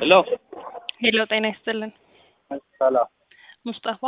ሄሎ ሄሎ ጤና ይስጥልን። ሰላም ሙስጠፋ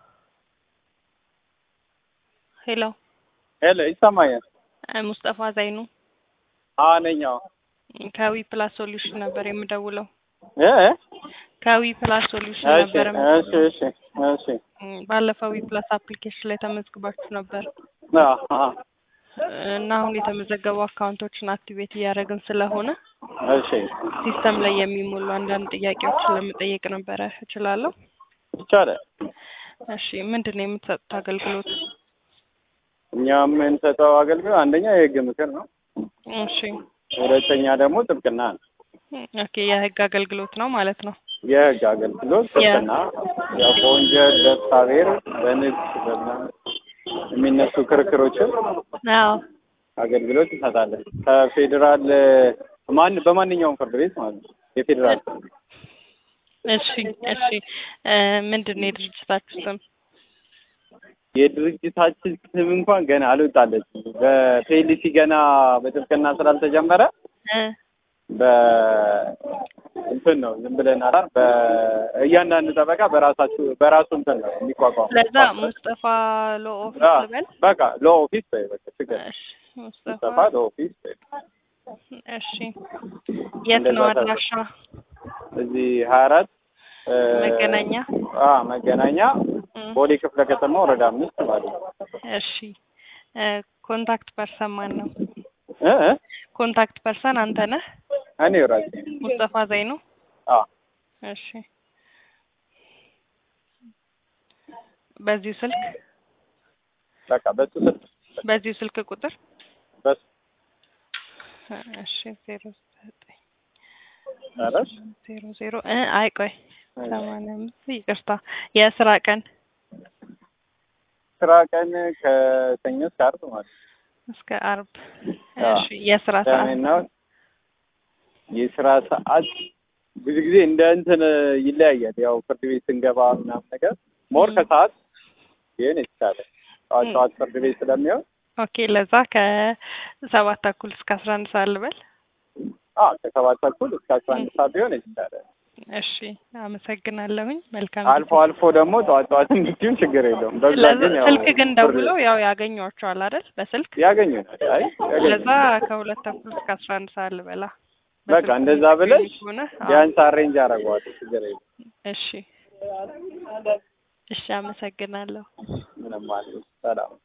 ሄሎ ሄሎ ይሰማኛል? እ ሙስጠፋ ዘይኑ አዎ ነኝ። አዎ ከዊ ፕላስ ሶሉሽን ነበር የምደውለው። እ እ ከዊ ፕላስ ሶሉሽን እሺ ነበር እሺ የምደውለው። እሺ እሺ እም፣ ባለፈው ዊ ፕላስ አፕሊኬሽን ላይ ተመዝግባችሁ ነበር አዎ አዎ እና አሁን የተመዘገቡ አካውንቶችን አክቲቬት እያደረግን ስለሆነ እሺ ሲስተም ላይ የሚሞሉ አንዳንድ ጥያቄዎችን ለመጠየቅ ነበረ። እችላለሁ? ይቻላል። እሺ ምንድን ነው የምትሰጡት አገልግሎት? እኛ የምንሰጠው አገልግሎት አንደኛ የህግ ምክር ነው። እሺ ሁለተኛ ደግሞ ጥብቅና ነው። ኦኬ የህግ አገልግሎት ነው ማለት ነው። የህግ አገልግሎት ጥብቅና፣ ያው በወንጀል በፍትሐ ብሔር በንግድ በምናምን የሚነሱ ክርክሮችን አዎ አገልግሎት እንሰጣለን። ከፌዴራል ማን በማንኛውም ፍርድ ቤት ማለት ነው። የፌዴራል ፍርድ ቤት እሺ እሺ እ ምንድን ነው የድርጅታችሁ ስም? የድርጅታችን ስም እንኳን ገና አልወጣለችም። በፔሊሲ ገና በጥብቅና ስላልተጀመረ እ በ እንትን ነው ዝም ብለን አላር በእያንዳንዱ ጠበቃ በራሳችሁ በራሱ እንትን ነው የሚቋቋም። ለዛ ሙስጠፋ ሎ ኦፊስ አዎ፣ ልበል? በቃ ሎ ኦፊስ በይ በቃ ችግር የለም። እሺ ሙስጠፋ ሙስጠፋ ሎ ኦፊስ በይ። እሺ የት እንደዛ ነው ተብሎ። አድራሻ? እዚህ ሀያ አራት መገናኛ አ መገናኛ እም፣ ቦሌ ክፍለ ከተማ ወረዳ አምስት ማለት ነው። እሺ እ ኮንታክት ፐርሰን ማን ነው? እ እ ኮንታክት ፐርሰን አንተ ነህ? እኔ ራሴ ነኝ። ሙስጠፋ ዘይኑ? አ እሺ በዚሁ ስልክ በቃ በሱ ስልክ በዚሁ ስልክ ቁጥር በሱ እሺ ዜሮ ዘጠኝ ኧረ ዜሮ ዜሮ እ አይ ቆይ ሰማንያ አምስት ይቅርታ የስራ ቀን ስራ ቀን ከሰኞ እስከ ዓርብ ማለት ነው። እስከ አርብ አዎ። እሺ የስራ ሰዓት ቅዳሜና እሑድ የስራ ሰዓት ብዙ ጊዜ እንደ እንትን ይለያያል። ያው ፍርድ ቤት ስንገባ ምናምን ነገር ሞር ም። ከሰዓት ይህን የተቻለ ጠዋት ጠዋት ፍርድ ቤት ስለሚሆን ኦኬ ለዛ ከሰባት ተኩል እስከ አስራ አንድ ሰዓት ልበል አ ከሰባት ተኩል እስከ አስራ አንድ ሰዓት ቢሆን የተቻለ እሺ አመሰግናለሁኝ መልካም አልፎ አልፎ ደግሞ ጠዋት ጠዋት እንድትይም ችግር የለውም። በብዛት ለዛ ግን ያው ስልክ ግን ፍርድ ደውለው ያው ያገኟቸዋል አይደል በስልክ ያገኙናል። አይ ለዛ ያገኙናል። ከሁለት ተኩል እስከ አስራ አንድ ሰዓት ልበላ በቃ በስልክ እንደዛ የሚገኙ ብለሽ ከሆነ አዎ። ቢያንስ አሬንጅ አደርገዋለሁ። ችግር የለም። እሺ እሺ አመሰግናለሁ ምንም ማለት ሰላም